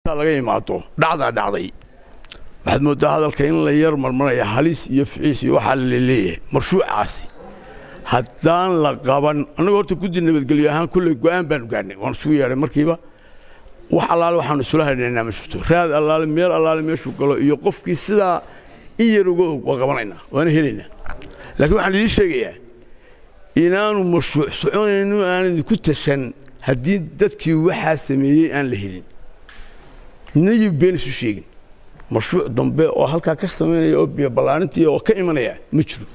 laga imaado dhacdaa dhacday waxaad mooddaa hadalka in la yar marmaraya halis iyo ficiis iyo waxaa laleeyahay marshuucaasi haddaan la qaban annaga horta guddi nabadgelyo ahaan kulley go'aan baanu gaadhnay waan isugu yeedhay markiiba wax allaale waxaanu isula hadhaynaa ma jirto raad allaale meel allaale meeshuu galo iyo qofkii sidaa in yar uga og waa qabanaynaa waana helaynaa laakiin waxaan idiin sheegayaa inaanu mashruuc soconayno aan idinku tashan haddii dadkii waxaa sameeyey aan la helin nayib been isu sheegin mashruuc dambe oo halkaa ka samaynaya oo biyo ballaarintii oo ka imanaya ma jiro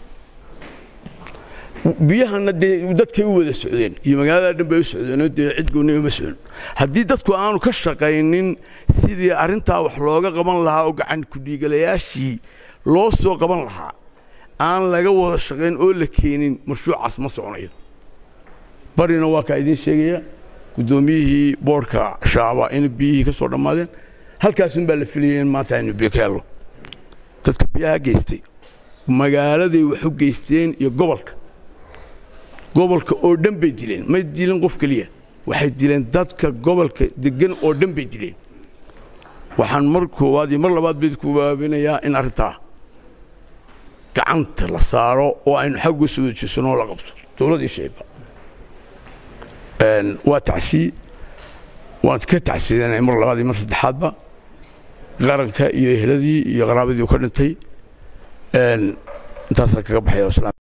biyahana dee dadkay u wada socdeen iyo magaalada dhan bay u socdeenoo dee cid gooni uma socon haddii dadku aanu ka shaqaynin sidii arrintaa wax looga qaban lahaa oo gacan kudhiigalayaashii loo soo qaban lahaa aan laga wada shaqayn oo la keenin mashruucaas ma soconayo barina waa kaa idiin sheegaya guddoomiyihii boodhka shaaba in biyihii ka soo dhammaadeen halkaasun baa la filayay in maanta aynu biyo ka helno dadka biyaha geystay magaaladay wax u geysteen iyo gobolka gobolka oo dhan bay dileen may dilin qof keliya waxay dileen dadka gobolka degan oo dhan bay dileen waxaan mar koowaad iyo mar labaad bayd ku waabinayaa in arrintaa gacanta la saaro oo aynu xagga soo wejisano la qabto dowladii shayba waa tacsii waan ka tacsiidanay mar labaad iyo mar saddexaadba qaranka iyo ehladii iyo qaraabadii u ka dhintay intaasaan kaga baxaya